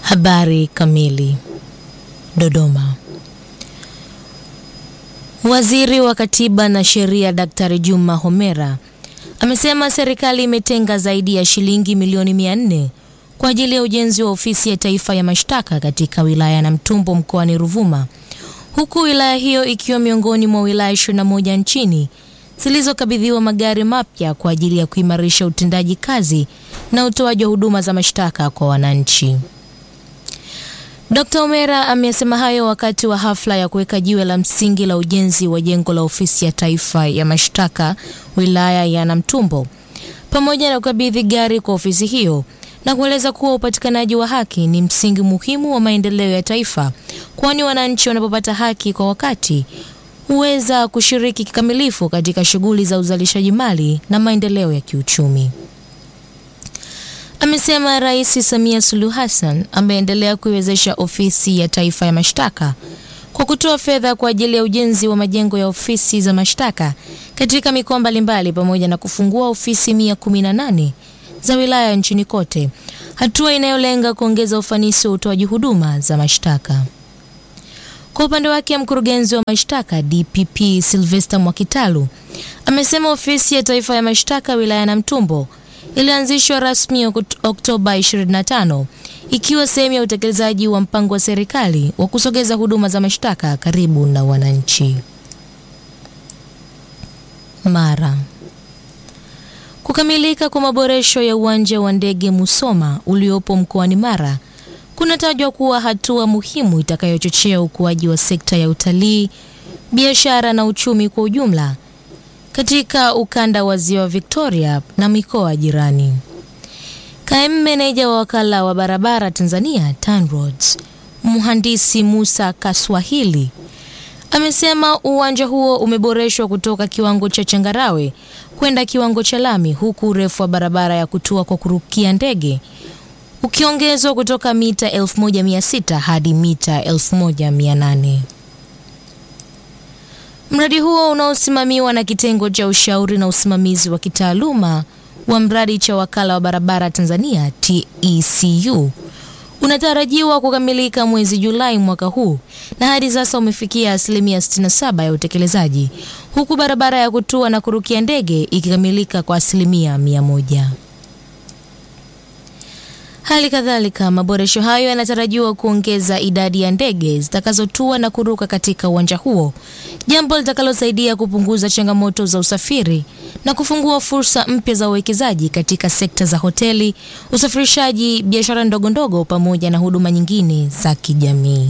Habari kamili. Dodoma. Waziri wa Katiba na Sheria Daktari Juma Homera amesema serikali imetenga zaidi ya shilingi milioni mia nne kwa ajili ya ujenzi wa ofisi ya taifa ya mashtaka katika wilaya ya Namtumbo mkoani Ruvuma, huku wilaya hiyo ikiwa miongoni mwa wilaya 21 nchini zilizokabidhiwa magari mapya kwa ajili ya kuimarisha utendaji kazi na utoaji wa huduma za mashtaka kwa wananchi. Dkt. Omera amesema hayo wakati wa hafla ya kuweka jiwe la msingi la ujenzi wa jengo la ofisi ya taifa ya mashtaka wilaya ya Namtumbo pamoja na kukabidhi gari kwa ofisi hiyo na kueleza kuwa upatikanaji wa haki ni msingi muhimu wa maendeleo ya taifa, kwani wananchi wanapopata haki kwa wakati huweza kushiriki kikamilifu katika shughuli za uzalishaji mali na maendeleo ya kiuchumi. Amesema Rais Samia Suluhu Hassan ameendelea kuiwezesha ofisi ya taifa ya mashtaka kwa kutoa fedha kwa ajili ya ujenzi wa majengo ya ofisi za mashtaka katika mikoa mbalimbali pamoja na kufungua ofisi 118 za wilaya nchini kote, hatua inayolenga kuongeza ufanisi wa utoaji huduma za mashtaka. Kwa upande wake, mkurugenzi wa mashtaka DPP Sylvester Mwakitalu amesema ofisi ya taifa ya mashtaka wilaya ya Namtumbo ilianzishwa rasmi Oktoba 25 ikiwa sehemu ya utekelezaji wa mpango wa serikali wa kusogeza huduma za mashtaka karibu na wananchi. Mara kukamilika kwa maboresho ya uwanja wa ndege Musoma uliopo mkoani Mara kunatajwa kuwa hatua muhimu itakayochochea ukuaji wa sekta ya utalii, biashara na uchumi kwa ujumla katika ukanda wa Ziwa Victoria na mikoa jirani. Kaimu meneja wa wakala wa barabara Tanzania TANROADS, mhandisi Musa Kaswahili amesema uwanja huo umeboreshwa kutoka kiwango cha changarawe kwenda kiwango cha lami, huku urefu wa barabara ya kutua kwa kurukia ndege ukiongezwa kutoka mita 1600 hadi mita 1800. Mradi huo unaosimamiwa na kitengo cha ushauri na usimamizi wa kitaaluma wa mradi cha wakala wa barabara Tanzania TECU unatarajiwa kukamilika mwezi Julai mwaka huu na hadi sasa umefikia asilimia 67 ya utekelezaji, huku barabara ya kutua na kurukia ndege ikikamilika kwa asilimia mia moja. Hali kadhalika maboresho hayo yanatarajiwa kuongeza idadi ya ndege zitakazotua na kuruka katika uwanja huo, jambo litakalosaidia kupunguza changamoto za usafiri na kufungua fursa mpya za uwekezaji katika sekta za hoteli, usafirishaji, biashara ndogo ndogo pamoja na huduma nyingine za kijamii.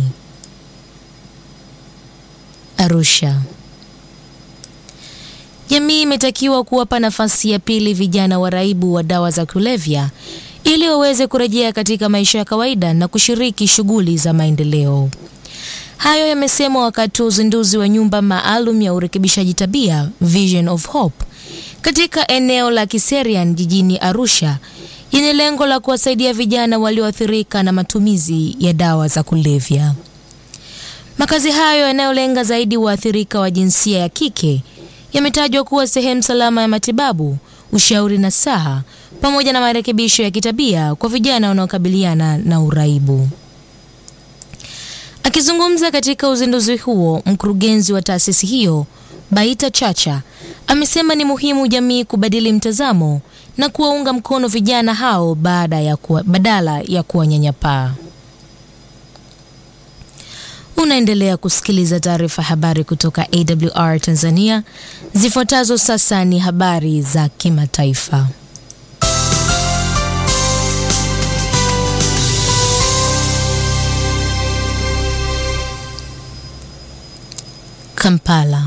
Arusha. Jamii imetakiwa kuwapa nafasi ya pili vijana waraibu wa dawa za kulevya ili waweze kurejea katika maisha ya kawaida na kushiriki shughuli za maendeleo. Hayo yamesemwa wakati wa uzinduzi wa nyumba maalum ya urekebishaji tabia Vision of Hope katika eneo la Kiserian jijini Arusha yenye lengo la kuwasaidia vijana walioathirika na matumizi ya dawa za kulevya. Makazi hayo yanayolenga zaidi waathirika wa jinsia ya kike yametajwa kuwa sehemu salama ya matibabu, ushauri na saha pamoja na marekebisho ya kitabia kwa vijana wanaokabiliana na uraibu. Akizungumza katika uzinduzi huo, mkurugenzi wa taasisi hiyo Baita Chacha amesema ni muhimu jamii kubadili mtazamo na kuwaunga mkono vijana hao baada ya kuwa, badala ya kuwanyanyapaa. Unaendelea kusikiliza taarifa habari kutoka AWR Tanzania. Zifuatazo sasa ni habari za kimataifa. Kampala.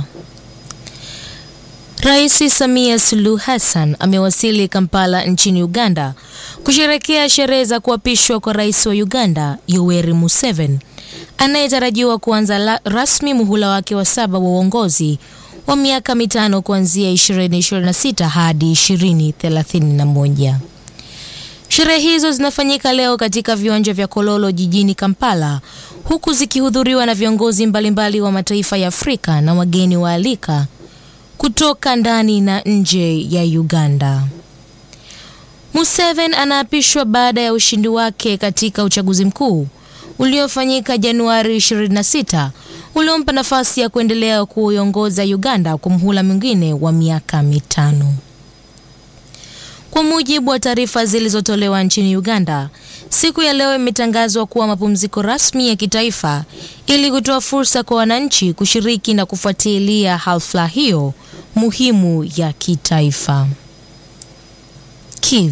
Rais Samia Suluhu Hassan amewasili Kampala nchini Uganda kusherekea sherehe za kuapishwa kwa rais wa Uganda Yoweri Museveni anayetarajiwa kuanza rasmi muhula wake wa saba wa uongozi wa miaka mitano kuanzia 2026 hadi 2031. Sherehe hizo zinafanyika leo katika viwanja vya Kololo jijini Kampala huku zikihudhuriwa na viongozi mbalimbali wa mataifa ya Afrika na wageni waalika kutoka ndani na nje ya Uganda. Museveni anaapishwa baada ya ushindi wake katika uchaguzi mkuu uliofanyika Januari 26 uliompa nafasi ya kuendelea kuiongoza Uganda kwa muhula mwingine wa miaka mitano. Kwa mujibu wa taarifa zilizotolewa nchini Uganda, siku ya leo imetangazwa kuwa mapumziko rasmi ya kitaifa ili kutoa fursa kwa wananchi kushiriki na kufuatilia hafla hiyo muhimu ya kitaifa. Kiev.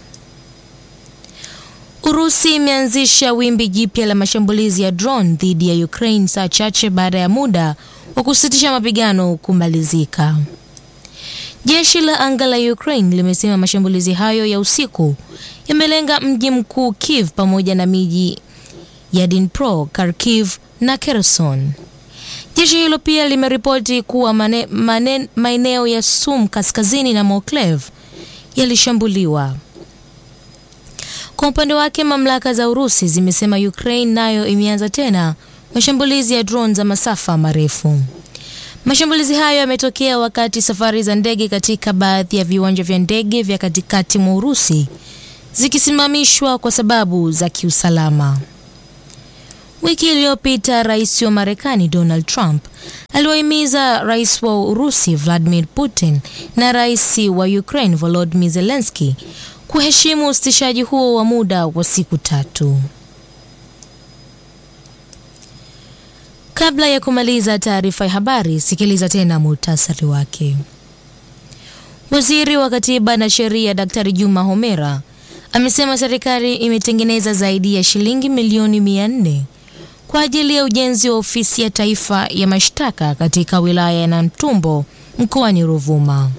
Urusi imeanzisha wimbi jipya la mashambulizi ya drone dhidi ya Ukraine saa chache baada ya muda wa kusitisha mapigano kumalizika. Jeshi la anga la Ukraine limesema mashambulizi hayo ya usiku yamelenga mji mkuu Kiev pamoja na miji ya Dnipro, Kharkiv na Kherson. Jeshi hilo pia limeripoti kuwa maeneo ya Sum kaskazini na Moklev yalishambuliwa. Kwa upande wake, mamlaka za Urusi zimesema Ukraine nayo imeanza tena mashambulizi ya drone za masafa marefu. Mashambulizi hayo yametokea wakati safari za ndege katika baadhi ya viwanja vya ndege vya katikati mwa Urusi zikisimamishwa kwa sababu za kiusalama. Wiki iliyopita, rais wa Marekani Donald Trump aliwahimiza rais wa Urusi Vladimir Putin na rais wa Ukraine Volodymyr Zelensky kuheshimu usitishaji huo wa muda wa siku tatu. Kabla ya kumaliza taarifa ya habari, sikiliza tena muhtasari wake. Waziri wa Katiba na Sheria Daktari Juma Homera amesema serikali imetengeneza zaidi ya shilingi milioni mia nne kwa ajili ya ujenzi wa ofisi ya taifa ya mashtaka katika wilaya ya Namtumbo mkoani Ruvuma.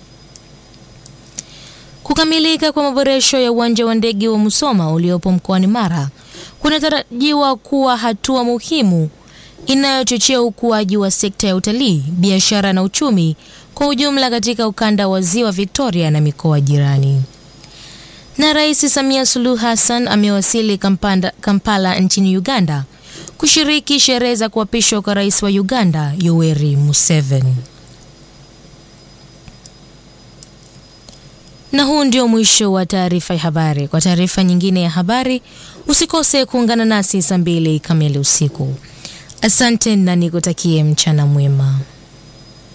Kukamilika kwa maboresho ya uwanja wa ndege wa Musoma uliopo mkoani Mara kunatarajiwa kuwa hatua muhimu inayochochea ukuaji wa sekta ya utalii, biashara na uchumi kwa ujumla katika ukanda wa Ziwa Victoria na mikoa jirani. Na Rais Samia Suluhu Hassan amewasili Kampala, Kampala nchini Uganda kushiriki sherehe za kuapishwa kwa rais wa Uganda Yoweri Museveni. Na huu ndio mwisho wa taarifa ya habari. Kwa taarifa nyingine ya habari, usikose kuungana nasi saa mbili kamili usiku. Asante na nikutakie mchana mwema.